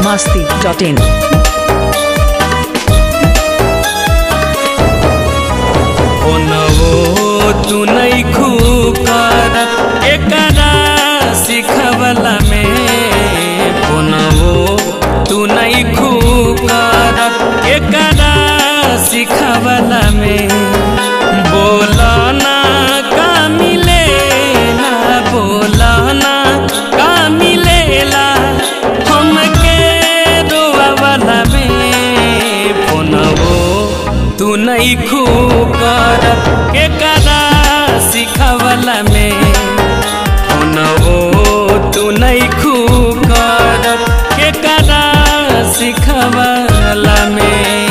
masti.in. ओनवो तू नहीं खूकर एकरा सिखवला में ओनवो तू नहीं खूकर एकरा सिखवला में बोलना का मिलेला बोलना का मिलेला हमके रोवावला में फोनवो तू नहीं खूकर के करा सिखवला में फोनवो तू नहीं खूकर के करा सिखवला में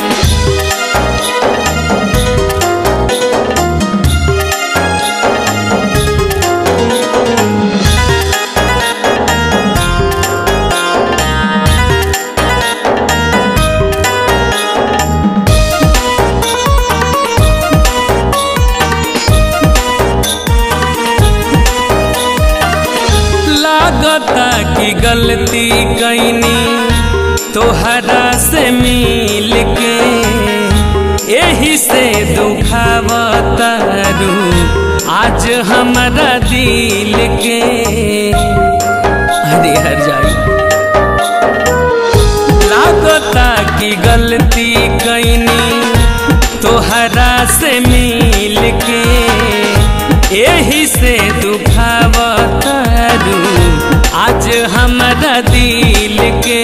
लागता कि गलती कैनी तोहरा से मिल के यही से दुखावतारू आज हमारा दिल के अरे हर जाई लागता कि गलती कैनी तोहरा से मिल के यही से दुखावतारू आज हमारा दिल के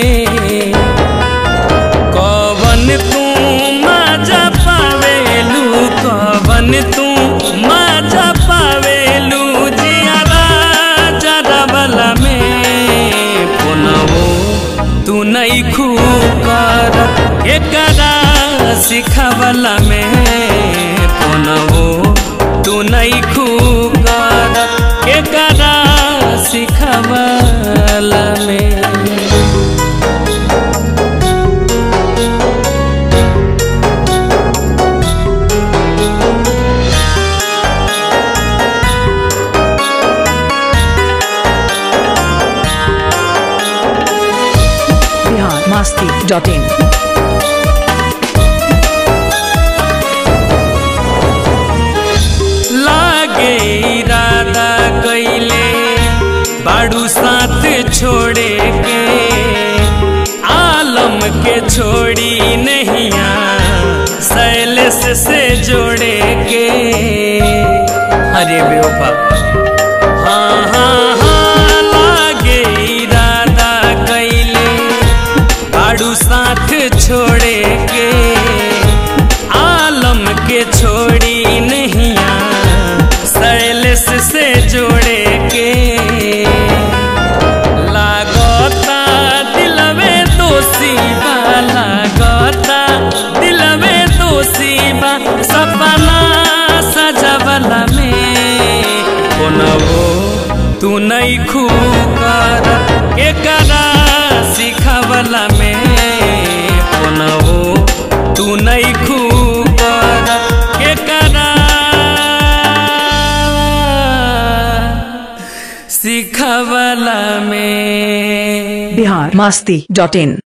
कवन तू मजा पावेलू कवन तू मजा पावेलू जियारा जरबला में पुनवो तू नहीं खूकर एकरा सिखवला में पुनवो तू नहीं खूकर एकरा सिखवला में Bihar masti.in. लागे इरादा कैले बाड़ू साथ छोड़े के आलम के छोड़ी नहिया शैलेश से जोड़े के अरे बेवफा हाँ हाँ हाँ लागे इरादा कैले बाड़ू साथ छोड़े के आलम के छोड़ी नहिया शैलेश से जोड़े के लागता दिलवे दोषी बा लागता दिलवे दोषी बा सपना सजवला में कोनवो तू नहीं खूकर एकरा सिखवला में कोनवो तू नहीं खूकर एकरा सिखवला में Bihar masti.in.